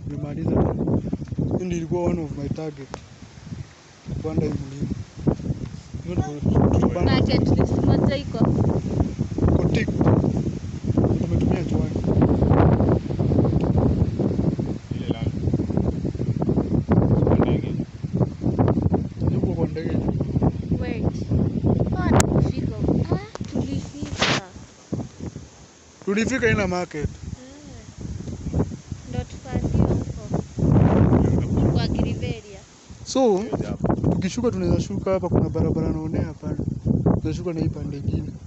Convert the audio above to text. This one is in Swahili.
nimemaliza tena. Hii ndio ilikuwa one of my target kupanda hii mlima. Hiyo ndio tulipanda Bucket list moja iko. kotik, tumetumia chwani. Ile lami. Kwa ndege. Yuko kwa ndege juu. Wait. Ah, tulifika. Ah, tulifika. Tulifika ina market. Eh. Ndo tupande huko kwa Giriveria. So Hiyo japo. tukishuka tunaweza shuka hapa, kuna barabara naonea pale, tunashuka na hii pande ingine.